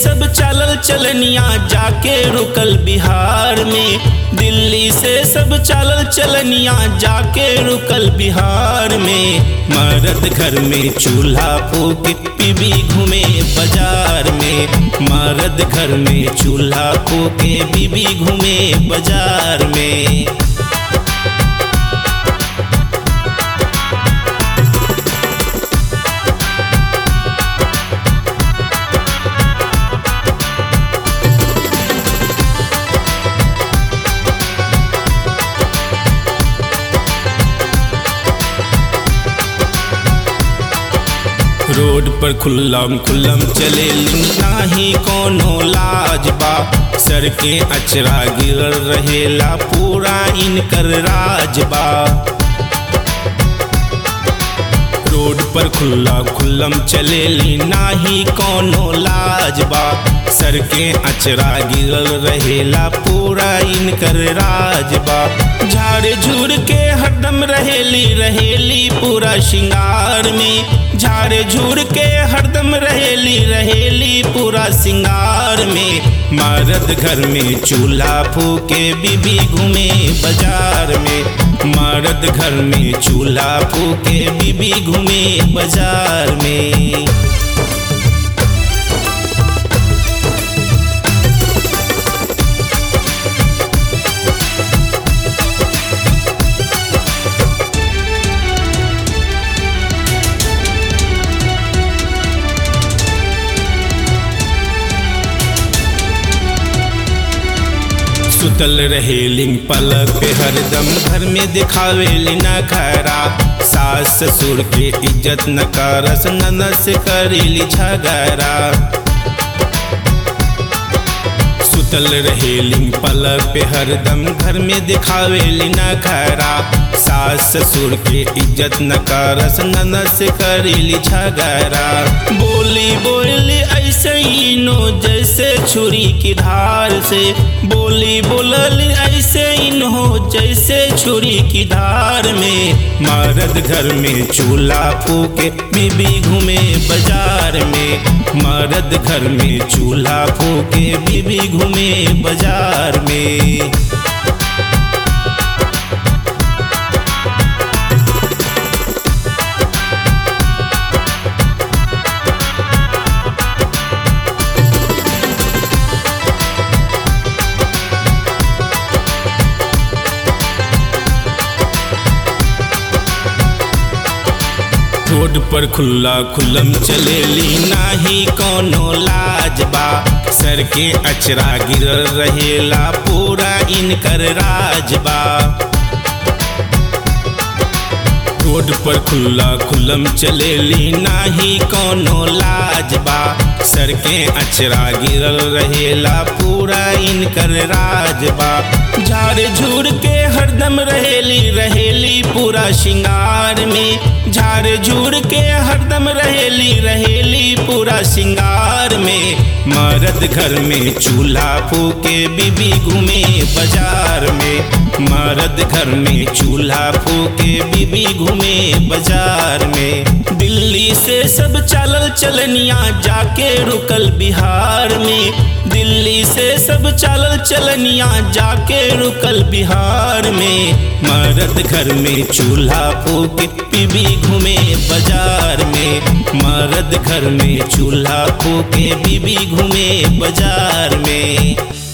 सब चलल चलनिया जाके रुकल बिहार में दिल्ली से सब चलल चलनिया जाके रुकल बिहार में मर्द घर में चूल्हा फूके बीबी घूमे बाजार में मर्द घर में चूल्हा फूके बीबी घूमे बाजार में रोड पर खुल्लम खुल्लम चले नाही कोनो लाज बा सर के अचरा गिरल रहेला पूरा इनकर राज बा रोड पर खुल्ला खुल्लम चले नाही कोनो लाज बा सर के अचरा गिरल रहेला पूरा इनकर राज बा झाड़ झूड़ के हरदम रहेली रहेली पूरा श्रृंगार में झाड़ झूड़ के हरदम रहेली रहेली पूरा सिंगार में मर्द घर में चूल्हा फूके बीबी घूमे बाजार में मर्द घर में चूल्हा फूके बीबी घूमे बाजार में सुतल रहे लिंग पलक पे हरदम घर में दिखावे लिना खरा सास ससुर के इज्जत न करस ननस करीली झगड़ा सुतल रहे लिंग पलक पे हरदम घर में दिखावे लिना खरा सास ससुर के इज्जत न करस ननस करीली झगड़ा बोली बोली ऐसे ही नो जैसे छुरी की धार से बोली बोलल ऐसे इन हो जैसे छुरी की धार में मर्द घर में चूल्हा फूके बीबी घूमे बाजार में मर्द घर में चूल्हा फूके बीबी घूमे बाजार में रोड पर खुल्ला खुल्लम चलेली नाही कोनो लाज बा सर के अचरा गिरल रहेला पूरा इनकर राज बा रोड पर खुल्ला खुल्लम चलेली नाही कोनो लाज बा सर के अचरा गिरल रहेला पूरा इनकर राज बा झाड़ झूड़ के हरदम रहेली रहेली पूरा श्रृंगार में झाड़ झूड़ के हरदम रहेली रहेली पूरा श्रृंगार में मर्द घर में चूल्हा फूके बीबी घूमे बाजार में मर्द घर में चूल्हा फूके बीबी घूमे बाजार में दिल्ली से सब चलल चलनिया जाके रुकल बिहार में दिल्ली से सब चलल चलनिया जाके रुकल बिहार में मर्द घर में चूल्हा फूके बीबी घूमे बाजार में मर्द घर में चूल्हा फूके बीबी घूमे बाजार में